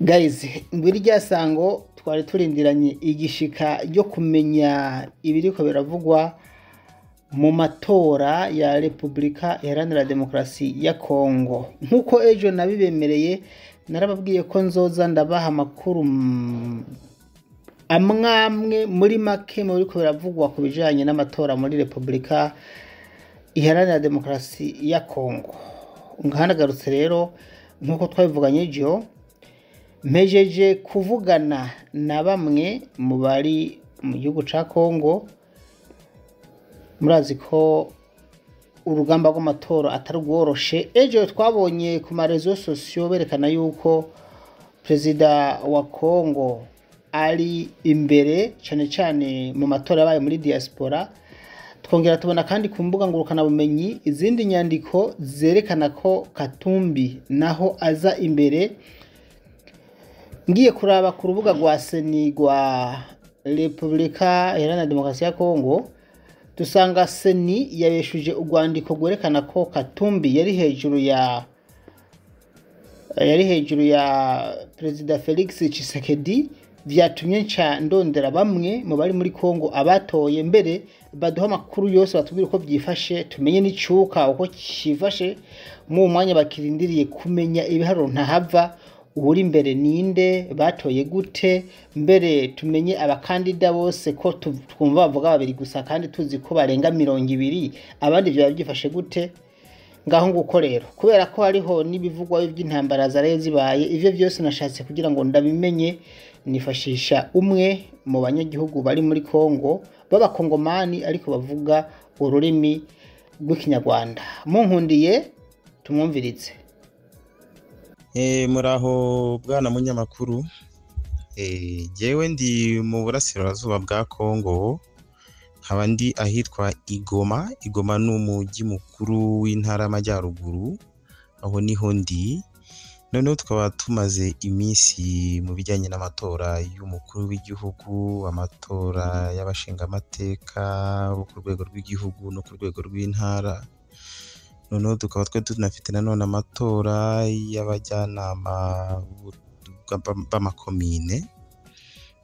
gayizi muri rya sango twari turindiranye igishika ryo kumenya ibiriko biravugwa mu matora ya repubulika iharanira demokarasi ya kongo nk'uko ejo nabibemereye narababwiye ko nzoza ndabaha amakuru mm, amwamwe muri make mu biriko biravugwa ku bijanye n'amatora muri repubulika iharanira demokarasi ya kongo nkanagarutse rero nk'uko twabivuganye ejo mpejeje kuvugana na bamwe mu bari mu gihugu cya kongo murazi ko urugamba rw'amatora atari rworoshe ejo twabonye ku marezo sosiyo berekana yuko perezida wa kongo ari imbere cyane cyane mu matora yabaye muri diaspora twongera tubona kandi ku mbuga ngurukanabumenyi izindi nyandiko zerekana ko katumbi naho aza imbere ngiye kuraba ku rubuga rwa seni rwa repubulika iharanira demokarasi ya kongo dusanga seni yabeshuje urwandiko rwerekana ko katumbi yari hejuru ya yari hejuru ya perezida felix Tshisekedi byatumye nca ndondera bamwe mu bari muri kongo abatoye mbere baduha amakuru yose batubwire uko byifashe tumenye n'icyuka uko cyifashe mu mwanya bakirindiriye kumenya ibiharuro ntahava uri imbere ninde batoye gute mbere tumenye abakandida bose ko tu- twumva bavuga babiri gusa kandi tuzi ko barenga mirongo ibiri abandi byaba byifashe gute ngaho nguko rero kubera ko hariho n'ibivugwa by'intambara zaraye zibaye ibyo byose nashatse kugira ngo ndabimenye nifashisha umwe mu banyagihugu bari muri kongo b'abakongomani ariko bavuga ururimi rw'ikinyarwanda munkundiye tumwumvirize Eh, muraho bwana munyamakuru Eh, jyewe ndi mu burasirazuba bwa kongo nkaba ndi ahitwa igoma igoma ni umujyi mukuru w'intara y'amajyaruguru aho niho ndi noneho tukaba tumaze iminsi mu bijyanye n'amatora y'umukuru w'igihugu amatora y'abashingamateka bo ku rwego rw'igihugu no ku rwego rw'intara noneho tukaba twari tunafite nanone amatora y'abajyanama b'u- b'a- b'amakomine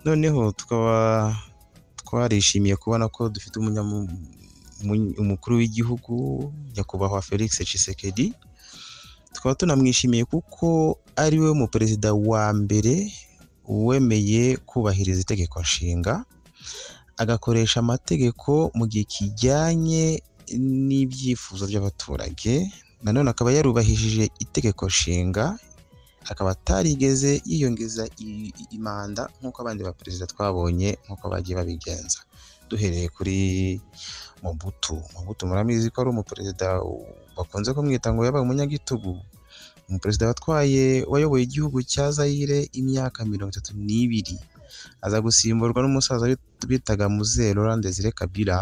noneho tukaba twarishimiye kubona ko dufite umunyamu- umu- umukuru w'igihugu nyakubahwa felix Tshisekedi tukaba tunamwishimiye kuko ari we muperezida wa mbere wemeye kubahiriza itegeko nshinga agakoresha amategeko mu gihe kijyanye n'ibyifuzo by'abaturage nanone akaba yarubahishije itegeko nshinga akaba atarigeze yiyongeza i- i- imanda nk'uko abandi baperezida twabonye nk'uko bagiye babigenza duhereye kuri Mobutu Mobutu murabizi ko ari umuperezida bakunze kumwita ngo yabaye umunyagitugu umuperezida watwaye wayoboye igihugu cya Zaire imyaka mirongo itatu n'ibiri aza gusimburwa n'umusaza bit- bitaga Muzee Laurent Desire Kabila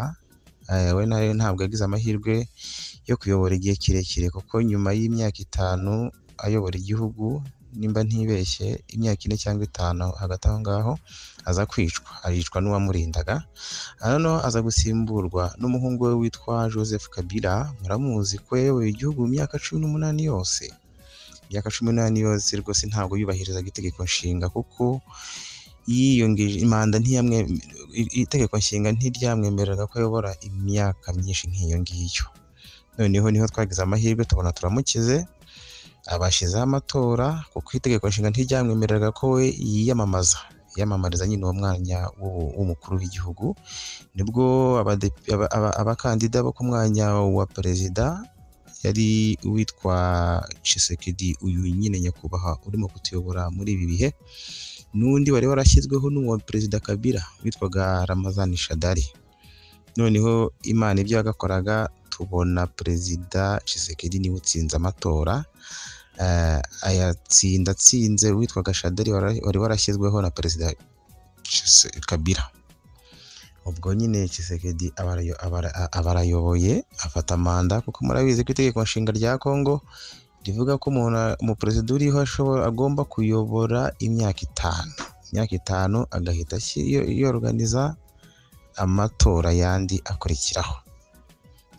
Eh, we nawe ntabwo yagize amahirwe yo kuyobora igihe kirekire kuko nyuma y'imyaka itanu ayobora igihugu nimba ntibeshye imyaka ine cyangwa itanu hagati aho ngaho aza kwicwa aricwa n'uwamurindaga Aha noneho aza gusimburwa n'umuhungu we witwa joseph kabila muramuzi ko yayoboye igihugu mu myaka cumi n'umunani yose imyaka cumi n'umunani yose rwose ntabwo yubahirizaga itegeko nshinga kuko yiyongeje imanda ntiyamwe i- itegeko nshinga ntiryamwemereraga ko ayobora imyaka myinshi nk'iyo ngiyo noneho niho twagize amahirwe tubona turamukize abashyizeho amatora kuko itegeko nshinga ntiryamwemereraga ko we yiyamamaza yiyamamariza nyine uwo mwanya w'ubu- w'umukuru w'igihugu nibwo abade- aba- aba- abakandida bo ku mwanya wa perezida yari uwitwa Tshisekedi uyu nyine nyakubahwa urimo kutuyobora muri ibi bihe n'undi wari warashyizweho n'uwa perezida kabila witwaga ramazani shadari noneho imana ibyo yagakoraga tubona perezida Tshisekedi niwe utsinze amatora Eh, ayatsinda atsinze witwaga shadari wara- wari warashyizweho na perezida Tshise- kabila ubwo nyine Tshisekedi aba arayo- aba ara- aba arayoboye afata manda kuko murabizi ko itegeko nshinga rya kongo rivuga ko umuntu umuperezida uriho ashobora agomba kuyobora imyaka itanu imyaka itanu agahita ashy- yo- yoroganiza amatora yandi akurikiraho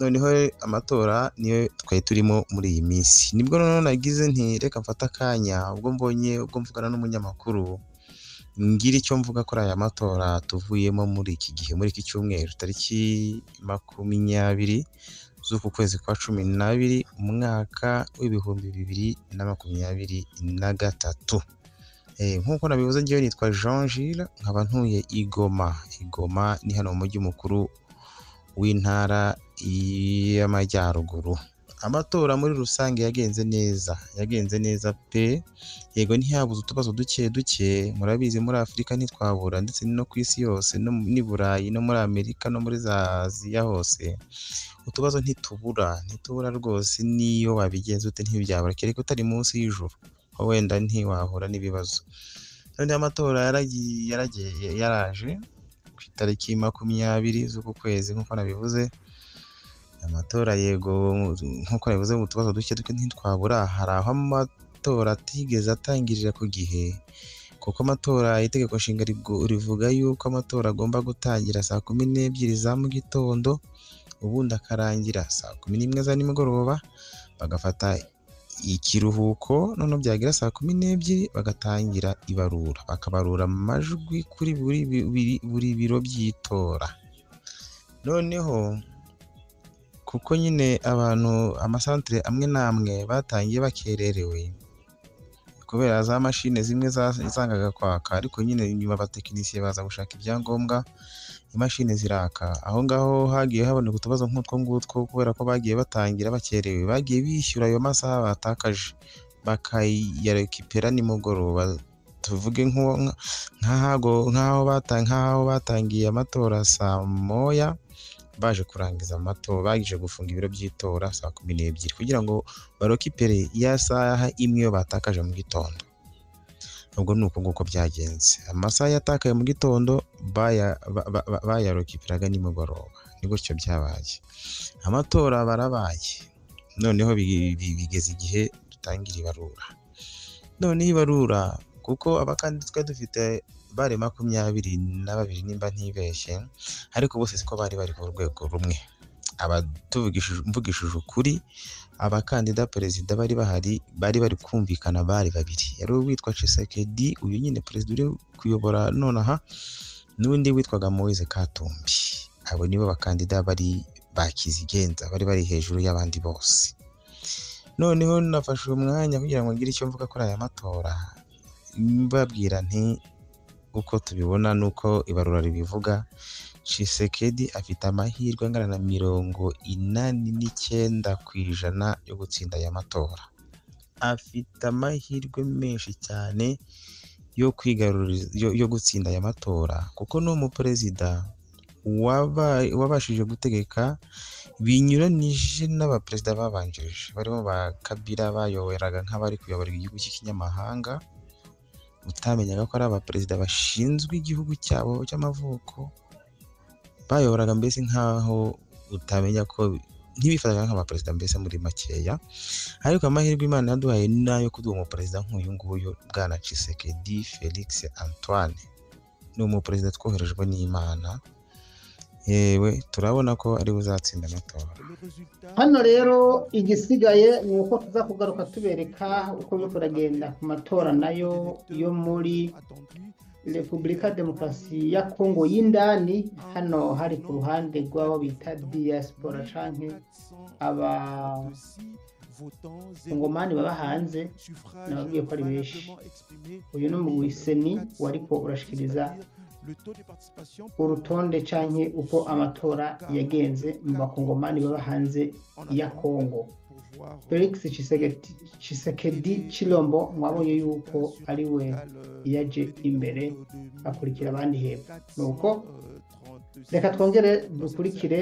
noneho amatora niyo twari turimo muri iyi minsi nibwo noneho nagize nti reka mfate akanya ubwo mbonye ubwo mvugana n'umunyamakuru ngira icyo mvuga kuri aya matora tuvuyemo muri iki gihe muri iki cyumweru tariki makumyabiri z'uku kwezi kwa cumi n'abiri umwaka w'ibihumbi bibiri na makumyabiri na gatatu Eh, nk'uko nabivuze ngewe nitwa Jean Gilles nkaba ntuye i Goma i Goma ni hano mu mujyi mukuru w'intara y'amajyaruguru amatora muri rusange yagenze neza yagenze neza pe yego ntihabuze utubazo duke duke murabizi muri afurika ntitwabura ndetse no ku isi yose no mu- n'i burayi no muri amerika no muri za aziya hose utubazo ntitubura ntitubura rwose niyo wabigenza ute ntibyabura kereka utari munsi y'ijuru aho wenda ntiwahura n'ibibazo noneho amatora yaragiye- yaragiye yaraje ku itariki makumyabiri z'uku kwezi nk'uko nabivuze amatora yego nk'uko nabivuze mu tubazo duke duke ntitwabura hari aho amatora atigeze atangirira ku gihe kuko amatora itegeko nshinga rigu- rivuga yuko amatora agomba gutangira saa kumi n'ebyiri za mu gitondo ubundi akarangira saa kumi n'imwe za nimugoroba bagafata ikiruhuko noneho byagira saa kumi n'ebyiri bagatangira ibarura bakabarura amajwi kuri buri, bi- biri- buri biro by'itora noneho kuko nyine abantu amasantere amwe n'amwe batangiye bakererewe kubera za mashine zimwe za- zangaga kwaka ariko nyine nyuma abatekinisiye baza gushaka ibyangombwa imashini ziraka aho ngaho hagiye haboneka utubazo nk'utwo ngutwo kubera ko bagiye batangira bakerewe bagiye bishyura ayo masaha batakaje bakayarekipera nimugoroba tuvuge nk'uwo- nka- nk'ahago nk'aho bata- nk'aho batangiye amatora saa moya baje kurangiza amatora baje gufunga ibiro by'itora saa kumi n'ebyiri kugira ngo barokipere ya saha imwe yo batakaje mu gitondo ubwo ni uko nguko byagenze amasaha yatakaye mu gitondo baya- ba- ba- ba- bayarokiperaga nimugoroba ni gutyo byabaye amatora barabaye noneho bi- bi- bigeze igihe dutangira ibarura noneho ibarura kuko abakandida twari dufite bare makumyabiri na babiri nimba ntibeshye ariko bose siko bari bari ku rwego rumwe aba tuvugishije- mvugishije ukuri abakandida perezida bari bahari bari bari kumvikana bari babiri yari uwitwa Tshisekedi uyu nyine perezida uri kuyobora nonaha n'undi witwaga Moise Katumbi abo nibo bakandida bari bakizigenza bari bari hejuru y'abandi bose noneho nafashe umwanya kugira ngo ngire icyo mvuga kuri aya matora mbabwira nti uko tubibona nuko ibarura ribivuga Tshisekedi afite amahirwe angana na mirongo inani n'icyenda ku ijana yo gutsinda aya matora afite amahirwe menshi cyane yo kwigarurira yo, yo gutsinda aya matora kuko ni umuperezida waba- wabashije gutegeka binyuranije n'abaperezida babanjirije barimo ba kabira bayoberaga nk'abari kuyobora igihugu cy'ikinyamahanga utamenyaga ko ari abaperezida bashinzwe igihugu cyabo cy'amavuko bayoboraga mbese nk'aho utamenya ko ntibifataga nk'abaperezida mbese muri makeya ariko amahirwe imana yaduhaye ni ayo kuri uwo muperezida nk'uyu nguyu bwana Tshisekedi Felix Antoine ni umuperezida twoherejwe n'imana yewe turabona ko ari uzatsinda amatora hano rero igisigaye ni uko tuza kugaruka tubereka uko byo turagenda ku matora nayo yo muri repubulika ya demokarasi ya kongo y'indani hano hari ku ruhande rw'abo bita diaspora canke abakongomani baba hanze nababwiye ko ari benshi uyu ni umuwiseni wari ko urashikiriza urutonde canke uko amatora yagenze mu bakongomani baba hanze ya kongo felix Tshisekedi- tshisekedi chilombo mwabonye yuko ari we yaje imbere akurikira abandi hepfo nuko reka twongere dukurikire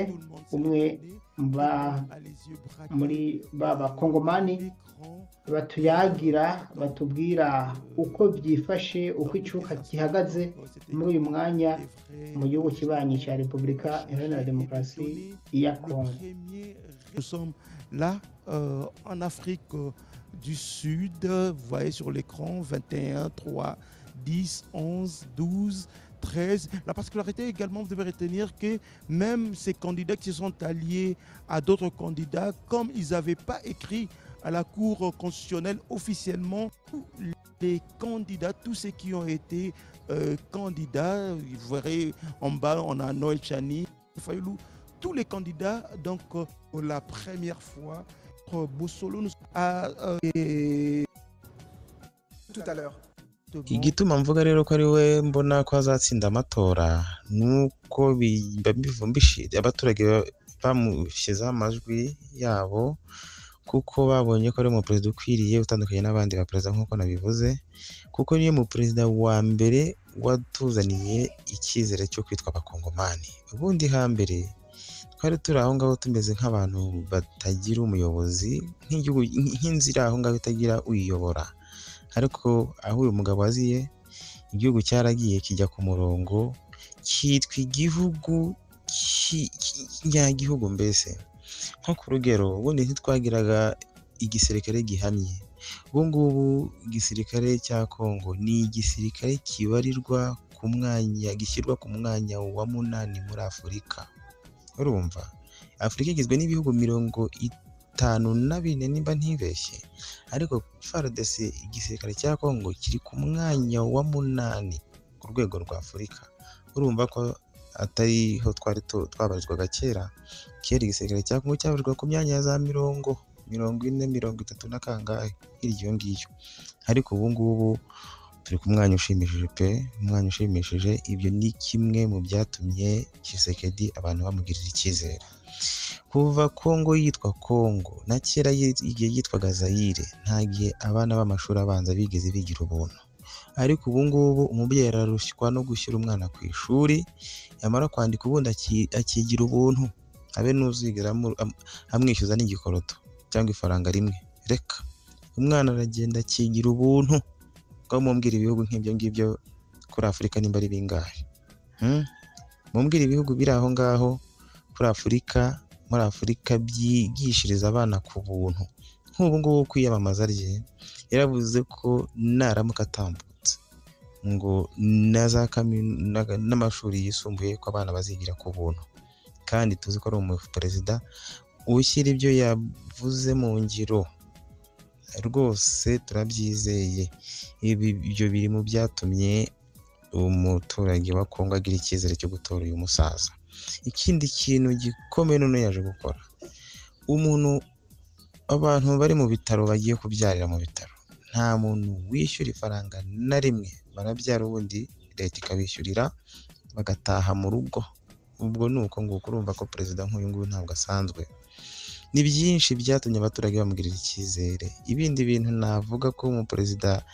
umwe mu ba- muri ba bakongomani batuyagira batubwira uko byifashe uko icuka gihagaze muri uyu mwanya mu gihugu kibanyi cya repubulika iharanira demokarasi ya kongo Nous sommes là euh, en Afrique euh, du Sud. Vous voyez sur l'écran 21, 3, 10, 11, 12, 13. La particularité également, vous devez retenir que même ces candidats qui se sont alliés à d'autres candidats, comme ils n'avaient pas écrit à la Cour constitutionnelle officiellement, les candidats, tous ceux qui ont été euh, candidats, vous verrez en bas, on a Noël Chani, Fayoulou, tous les candidats, donc euh, pour la première fois, euh, Bossolo nous a... euh, et- tout à l'heure. igituma mvuga rero ko ari we mbona ko azatsinda amatora ni uko biba bivumbishije abaturage ba- bamushyizeho amajwi yabo kuko babonye ko ari umuperezida ukwiriye utandukanye n'abandi baperezida nk'uko nabivuze kuko niyo muperezida wa mbere watuzaniye icyizere cyo kwitwa abakongomani ubundi hambere twari turi aho ngaho tumeze nk'abantu batagira umuyobozi nk'igihugu nk'inzira aho ngaho itagira uyiyobora ariko aho uyu mugabo aziye igihugu cyaragiye kijya ku murongo cyitwa igihugu ki- ki- nyagihugu mbese nko ku rugero ubundi ntitwagiraga igisirikare gihamye ubu ngubu igisirikare cya kongo ni igisirikare kibarirwa ku mwanya gishyirwa ku mwanya wa munani muri afurika urumva afurika igizwe n'ibihugu mirongo itanu na bine nimba ntibeshye ariko FARDC igisirikare cya Congo kiri ku mwanya wa munani ku rwego rwa Afurika urumva ko atariho twari tu- twabarizwaga kera kera igisirikare cya Congo cyabarizwaga ku myanya ya za mirongo mirongo ine mirongo itatu na kangahe hirya iyo ngiyo ariko ubu ngubu turi ku mwanya ushimishije pe umwanya ushimishije ibyo ni kimwe mu byatumye Tshisekedi abantu bamugirira icyizere kuva Congo yitwa Congo na kera yi- igihe yitwaga Zaire nta gihe abana b'amashuri abanza bigeze bigira ubuntu ariko ubu ngubu umubyeyi ararushywa no gushyira umwana ku ishuri yamara kwandika ubundi aki- akigira ubuntu abe n'uzigera amu- am- amwishyuza n'igikoroto cyangwa ifaranga rimwe reka umwana aragenda akigira ubuntu bwo mumbwira ibihugu nk'ibyo ngibyo kuri afurika nimba ari bingahe Hmm? mumbwira ibihugu biri aho ngaho kuri afurika muri afurika byigishiriza abana ku buntu nk'ubu ngubu kwiyamamaza rye yaravuze ko naramuka atambutse ngo na za kami- na- n'amashuri yisumbuye ko abana bazigira ku buntu kandi tuzi ko ari umuperezida ushyira ibyo yavuze mu ngiro rwose turabyizeye ibi ibyo biri mu byatumye umuturage wa kongo agira icyizere cyo gutora uyu musaza ikindi kintu gikomeye none yaje gukora umuntu abantu bari mu bitaro bagiye kubyarira mu bitaro nta muntu wishyura ifaranga na rimwe barabyara ubundi leta ikabishyurira bagataha mu rugo ubwo ni uko nguko urumva ko perezida nk'uyu nguyu ntabwo asanzwe ni byinshi byatumye abaturage bamugirira icyizere ibindi bintu navuga ko umuperezida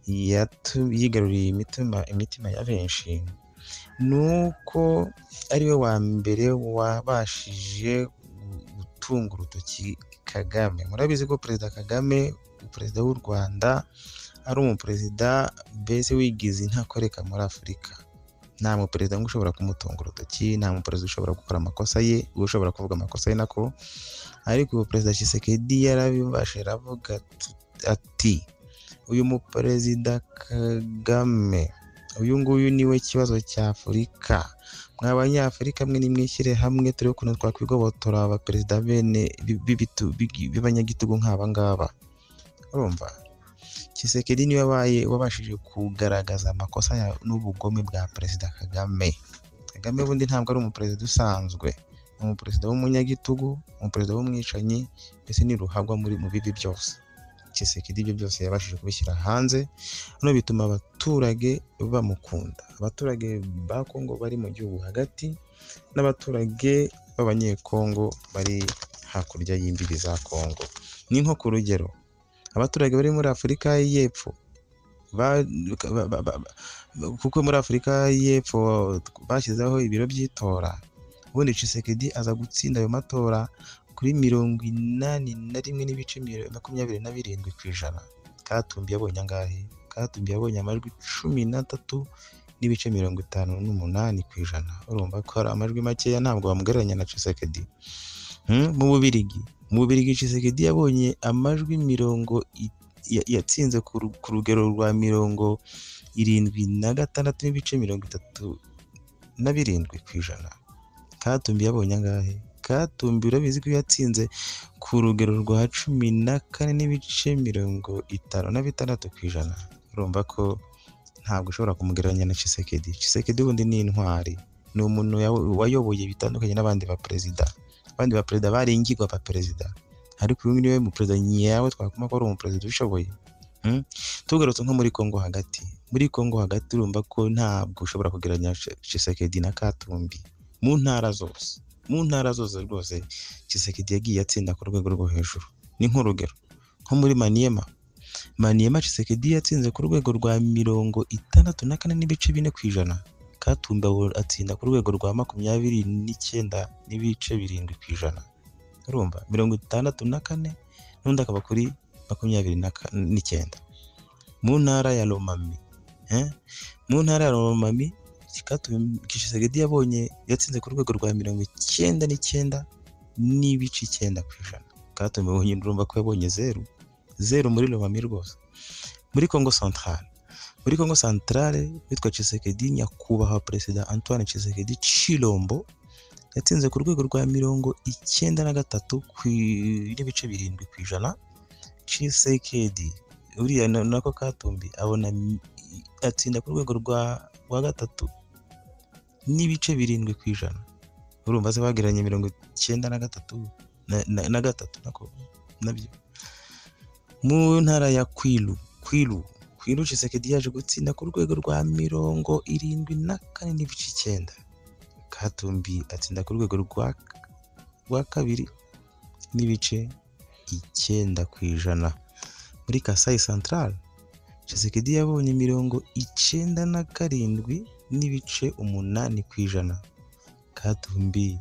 yatu- yigaruriye imitima imitima ya benshi ni uko ari we wa mbere wabashije gu- gutunga urutoki Kagame murabizi ko perezida Kagame perezida w'u Rwanda ari umuperezida mbese wigize intakoreka muri Afurika nta muperezida ngo ushobora kumutunga urutoki nta muperezida ushobora gukora amakosa ye ushobora kuvuga amakosa ye nako ariko ubu perezida Tshisekedi yarabibashe aravuga atu- ati uyu muperezida Kagame uyu nguyu niwe kibazo cya Afurika mwa banyafurika mwe nimwishyire hamwe turebe ukuntu twakwigobotora abaperezida bene bi- bibitu- bigi- b'abanyagitugu nk'aba ngaba urumva Tshisekedi niwe wabaye wabashije kugaragaza amakosa ya- n'ubugome bwa perezida Kagame Kagame bundi ntabwo ari umuperezida usanzwe ni umuperezida w'umunyagitugu umuperezida w'umwicanyi mbese ni ruhabwa muri mu bibi byose Tshisekedi ibyo byose yabashije kubishyira hanze noneho bituma abaturage bamukunda abaturage ba Congo bari mu gihugu hagati n'abaturage b'abanyekongo bari hakurya y'imbibi za Congo ni nko ku rugero abaturage bari muri Afurika y'Epfo ba- ba- ba- ba- ba- kuko muri Afurika y'Epfo bashyizeho ibiro by'itora ubundi Tshisekedi aza gutsinda ayo matora kuri mirongo inani na rimwe n'ibice miro- makumyabiri na birindwi ku ijana katumbi yabonye angahe katumbi yabonye amajwi cumi n'atatu n'ibice mirongo itanu n'umunani ku ijana urumva ko hari amajwi makeya ntabwo bamugereranya na Tshisekedi Hmm, mu Bubirigi mu Bubirigi Tshisekedi yabonye amajwi mirongo i- ya- yatsinze ku ru- ku rugero rwa mirongo irindwi na gatandatu n'ibice mirongo itatu na birindwi ku ijana katumbi yabonye angahe katumbi urabizi ko yatsinze ku rugero rwa cumi na kane n'ibice mirongo itanu na bitandatu ku ijana urumva ko ntabwo ushobora kumugereranya na Chisekedi Chisekedi ubundi ni intwari ni umuntu yawo- wayoboye bitandukanye n'abandi ba perezida abandi ba perezida baringirwa ba perezida ariko uyu niwe mu perezida nyawe twakuma ko ari umuperezida ubishoboye Mm? tugarutse nko muri Congo hagati muri Congo hagati urumva ko ntabwo ushobora kugereranya Chi- Chisekedi na Katumbi mu ntara zose mu ntara zose rwose Chisekedi yagiye atsinda ku rwego rwo hejuru ni nk'urugero nko muri Maniema Maniema Chisekedi yatsinze ku rwego rwa mirongo itandatu na kane n'ibice bine ku ijana Katumbi abo- atsinda ku rwego rwa makumyabiri n'icyenda n'ibice birindwi ku ijana urumva mirongo itandatu na kane n'undi akaba kuri makumyabiri na ka- n'icyenda mu ntara ya Lomami eh? mu ntara ya Lomami Katumbi- Tshisekedi yabonye yatsinze ku rwego rwa mirongo icyenda n'icyenda n'ibice icyenda ku ijana Katumbi abonye urumva ko yabonye zeru zeru muri Lomami rwose muri Congo Central muri Congo Central witwa Tshisekedi nyakubahwa perezida Antoine Tshisekedi Chilombo yatsinze ku rwego rwa mirongo icyenda na gatatu ku i- n'ibice birindwi ku ijana Tshisekedi uriya na- nako Katumbi abona mi- atsinda ku rwego rwa rwa gatatu n'ibice birindwi ku ijana urumva se bagereranya mirongo icyenda na gatatu na, na, na gatatu nako nabyo mu ntara ya Kwilu Kwilu Kwilu Tshisekedi yaje gutsinda ku rwego rwa mirongo irindwi na kane n'ibice icyenda Katumbi atsinda ku rwego rwa rwa kabiri n'ibice icyenda ku ijana muri Kasai Central Tshisekedi yabonye mirongo icyenda na karindwi n'ibice umunani ku ijana Katumbi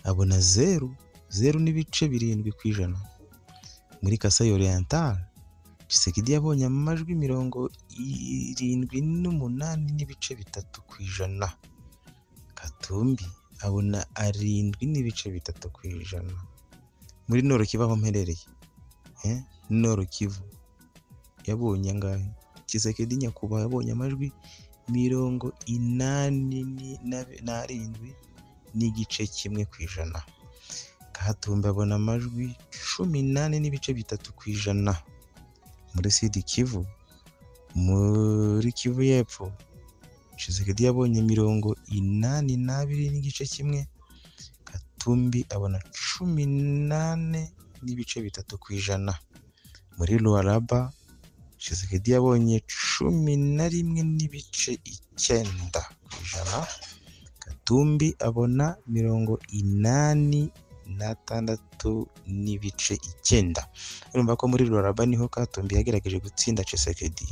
abona zeru zeru n'ibice birindwi ku ijana muri Kasai Oriental Tshisekedi yabonye amajwi mirongo irindwi n'umunani n'ibice bitatu ku ijana Katumbi abona arindwi n'ibice bitatu ku ijana muri Nord Kivu aho mperereye eh? Nord Kivu yabonye angahe Tshisekedi nyakubahwa yabonye amajwi mirongo inani ni- na- n'arindwi n'igice kimwe ku ijana Katumbi abona amajwi cumi n'ane n'ibice bitatu ku ijana muri Sidi Kivu muri Kivu y'Epfo Tshisekedi yabonye mirongo inani n'abiri n'igice kimwe Katumbi abona cumi n'ane n'ibice bitatu ku ijana muri Luaraba Tshisekedi yabonye cumi na rimwe n'ibice icyenda ku ijana Katumbi abona mirongo inani n'atandatu n'ibice icyenda urumva ko muri Luaraba niho Katumbi yagerageje gutsinda Tshisekedi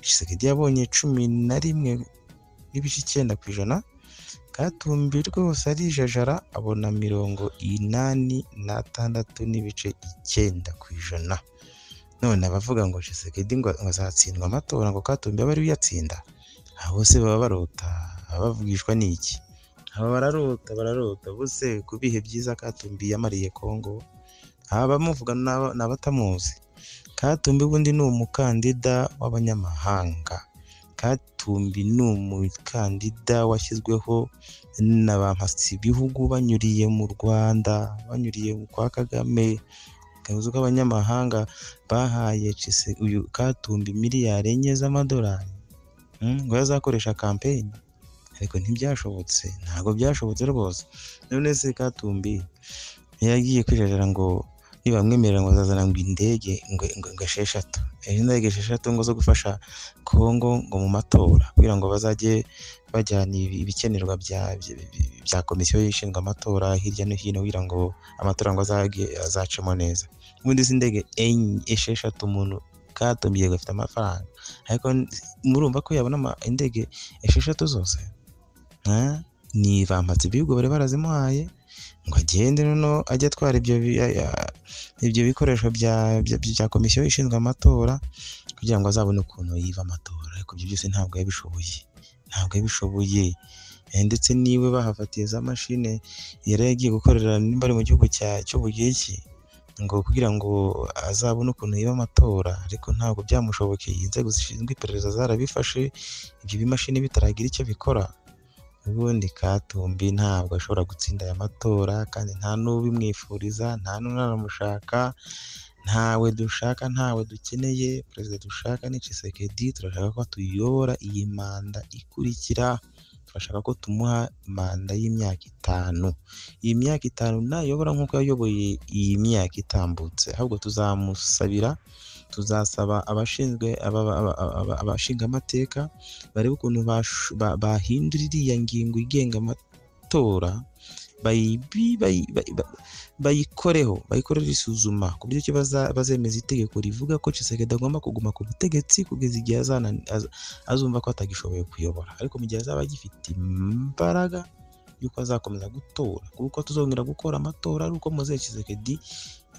Tshisekedi yabonye cumi na rimwe n'ibice icyenda ku ijana Katumbi rwose arijajara abona mirongo inani n'atandatu n'ibice icyenda ku ijana none abavuga ngo Tshisekedi ngo ngo azatsindwa amatora ngo Katumbi abe ariwe uyatsinda aha bose baba barota baba bavugishwa n'iki aba bararota bararota bose ku bihe byiza Katumbi yamariye Kongo abamuvuga n'aba- n'abatamuzi Katumbi ubundi ni umukandida w'abanyamahanga Katumbi ni umukandida washyizweho na ba mpasi bihugu banyuriye mu Rwanda banyuriye kwa Kagame ukavuze ko abanyamahanga bahaye Tshisek- uyu Katumbi miliyari enye z'amadolari mm, ngo yazakoresha kampeyini ariko ntibyashobotse ntabwo byashobotse rwose none se Katumbi ntiyagiye kwijajara ngo nibamwemerera ngo azazana ngo indege ngo, ngo, ngo esheshatu ejo indege esheshatu ngo zo gufasha Kongo ngo mu matora kugira ngo bazajye bajyana ibi- ibikenerwa bya, bya, bya komisiyo ishinzwe amatora hirya no hino kugira ngo amatora ngo azage azacemo neza ubundi izi ndege enye esheshatu umuntu katumbi yego afite amafaranga ariko murumva ko yabona ama- indege esheshatu zose Ah, ni bampatse ibihugu bari barazimuhaye ngo agende noneho ajye atwara ibyo bi- ya- ya- ibyo bikoresho bya bya- bya komisiyo ishinzwe amatora kugira ngo azabone ukuntu yiva amatora ariko ibyo byose ntabwo yabishoboye ntabwo yabishoboye Eh, ndetse niwe bahavatiye za mashine yari yagiye gukorera nimba ari mu gihugu cya cy'ubugiriki ngo kugira ngo azabone ukuntu yiba amatora ariko ntabwo byamushobokeye inzego zishinzwe iperereza zarabifashe ibyo bimashini bitaragira icyo bikora ubundi katumbi ntabwo ashobora gutsinda aya matora kandi nta n'ubimwifuriza nta n'unaramushaka ntawe dushaka ntawe dukeneye perezida dushaka ni Tshisekedi turashaka ko tuyobora iyi manda ikurikira turashaka ko tumuha manda y'imyaka itanu iyi myaka itanu nayobora nk'uko yayoboye iyi myaka itambutse ahubwo tuzamusabira tuzasaba abashinzwe aba- aba- aba- abashingamateka barebe ukuntu bash- ba- bahindura iriya ngingo igenga amatora bayibi- bayi- bayi- ba- bayikoreho bayikorere isuzuma ku buryo ki baza- bazemeza itegeko rivuga ko Tshisekedi agomba kuguma ku butegetsi kugeza igihe azana- az- azumva ko atagishoboye kuyobora ariko mu gihe azaba agifite imbaraga y'uko azakomeza gutora kuko tuzongera gukora amatora ari uko Moise Tshisekedi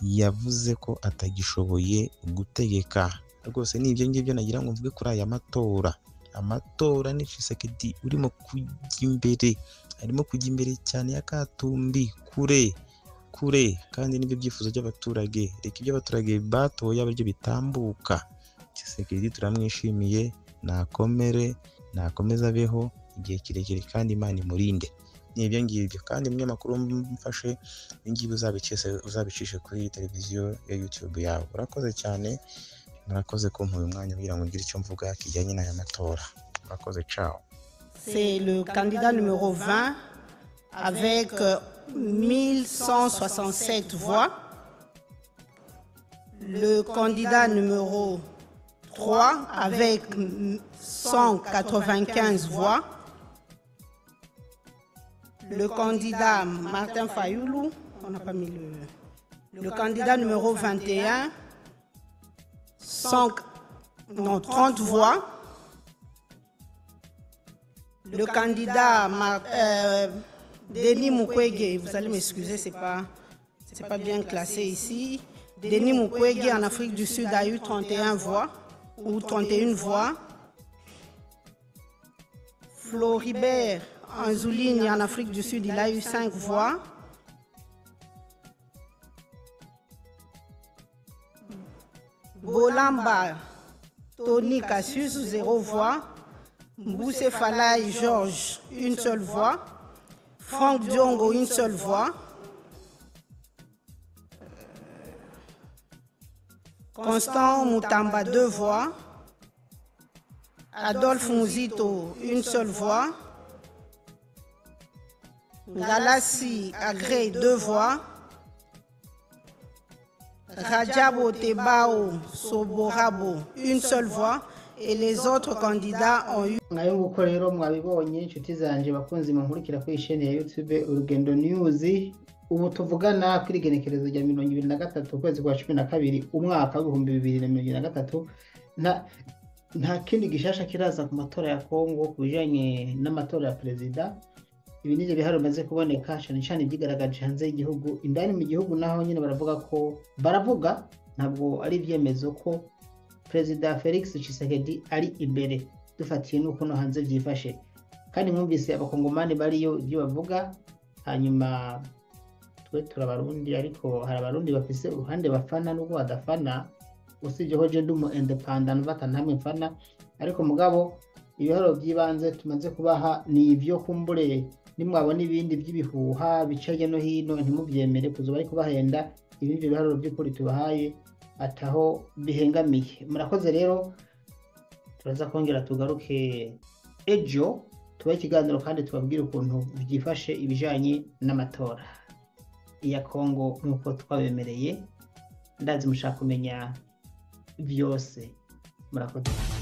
yavuze ko atagishoboye gutegeka rwose ni ibyo ngibyo nagira ngo mvuge kuri aya matora amatora ni Tshisekedi urimo kujya imbere arimo kujya imbere cyane ya Katumbi kure kure kandi nibyo byifuzo by'abaturage reka ibyo abaturage batoye abe aribyo bitambuka Tshisekedi turamwishimiye nakomere nakomeze abeho igihe kirekire kandi Imana imurinde ni ibyo ngibyo kandi umunyamakuru mfashe ibi ngibi uzabicishe uzabicishe kuri televiziyo ya YouTube yawe urakoze cyane murakoze kumpa uyu mwanya kugira ngo ngire icyo mvuga kijyanye n'aya matora murakoze cawo C'est le candidat numéro 20 avec euh, 1167 voix. Le candidat numéro 3 avec 195 voix. Le candidat Martin Fayoulou, on n'a pas mis le. Le candidat numéro 21, 100, non, 30 voix. Le candidat Mar- euh, Denis Mukwege, vous allez m'excuser, c'est pas, c'est pas bien classé ici. Denis Mukwege en Afrique du Sud a eu 31 voix ou 31 voix. Floribert Anzouligne en Afrique du Sud, il a eu 5 voix. Bolamba Tony Cassius, 0 voix. Mbousse Falaï Georges, une seule voix. Franck Diongo, une seule voix. Constant Moutamba, deux voix. Adolphe Muzito, une seule voix. Galassi Agré, deux voix. Rajabo Tebao Soborabo, une seule voix. Et les autres candidats ont eu mwayo nguko rero mwabibonye inshuti zanjye bakunze munkurikira kuri isheni ya YouTube urugendo news ubu tuvugana kuri igenekerezo rya mirongo ibiri na gatatu ukwezi kwa cumi na kabiri umwaka w'ibihumbi bibiri na mirongo ibiri na gatatu nta nta kindi gishasha kiraza ku matora ya kongo ku bijyanye n'amatora ya perezida ibi ni byo bihari bimaze kuboneka cyane cyane ibyigaragaje hanze y'igihugu indani mu gihugu naho nyine baravuga ko baravuga ntabwo ari ibyemezo ko perezida felix Tshisekedi ari imbere dufatiye n'ukuntu hanze byifashe kandi mwumvise abakongomani bariyo ibyo bavuga hanyuma twe turabarundi ariko hari abarundi bafise uruhande bafana n'ubwo badafana usibye ko je ndi umu independent bata ntamwe mfana ariko mugabo ibiharuro by'ibanze tumaze kubaha ni ibyo kumbure nimwabona ibindi by'ibihuha bica hirya no hino ntimubyemere kuzuba ari kubahenda ibindi biharuro by'ukuri tubahaye ataho bihengamiye murakoze rero turaza kongera tugaruke ejo tubahe ikiganiro kandi tubabwire ukuntu byifashe ibijyanye n'amatora iya kongo nk'uko twabemereye ndazi mushaka kumenya byose murakoze